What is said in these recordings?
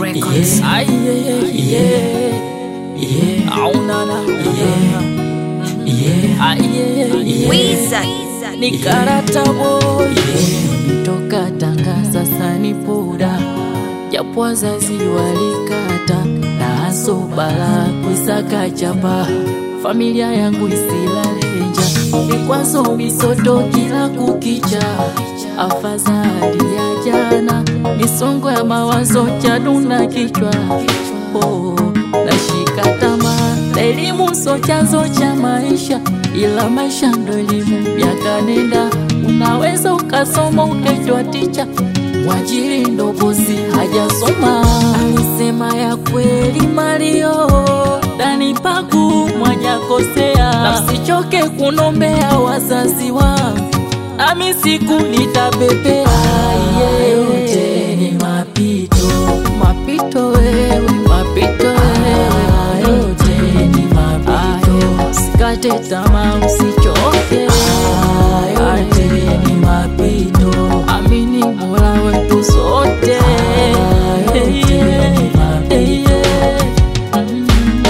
Records. Yeah, yeah, yeah, yeah. Au na na, yeah, yeah, ah, yeah, yeah. Wiza. Ni karata boy, yeah. Toka Tanga sasa ni poda, japo wazazi walikata na aso bala kuisaka chapa, familia yangu isilalenja vikwazo misoto kila kukicha, afadhali ya jana misongo ya mawazo chaduna kichwa oh, nashika tamaa na elimu so chanzo cha maisha, ila maisha ndo elimu. Miaka nenda unaweza ukasoma ukajwa ticha, mwajiri ndo bosi hajasoma. Alisema ya kweli Mario, ndani paku mwajakosea, na msichoke kunombea wazazi wangu, nami siku nitapepea. Yote ni mapito, mapito wewe, mapito wewe, yote ni mapito. Usikate tamaa, usichoke, yote ni mapito. Amini Mola wetu sote, yote ni mapito. Mm.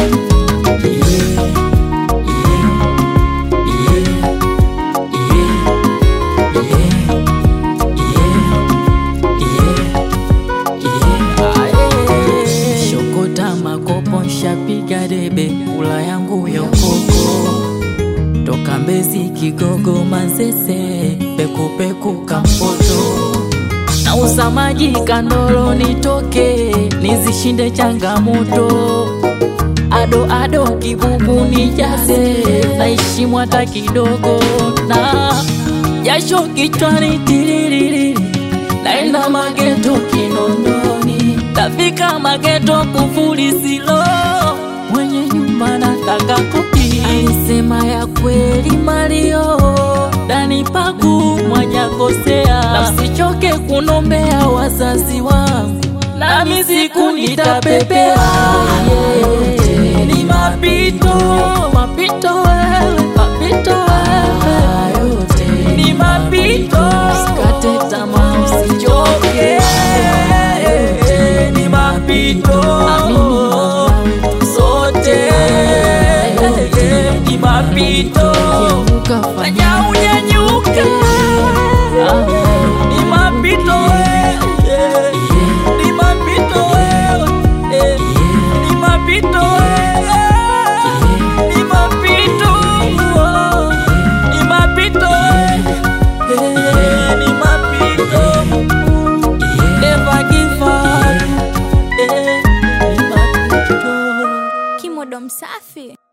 Shokota makopo nshapiga debe kula yangu yokoko toka Mbezi Kigogo Manzese pekupeku Kampoto na usamaji Kandolo nitoke nizishinde changamoto ado ado kibubu nijaze naishi mwata kidogo na jasho kichwani tiririri naenda mageto Kinondoni tafika mageto kufuli silo mwenye nyumba nataka kopi alisema ya kweli Mario ndani paku mwajakosea na msichoke kunombea wazazi wangu nami siku nitapepea yeah. ni mapito mapito wewe mapito wewe ni mapito usikate tamaa usichoke ni mapito sote ni mapito fanya unyanyuke ni mapito wewe ni mapito wewe ni mapito wewe ni mapito ni mapito wewe ni mapito never give up ni mapito Kimodo msafi.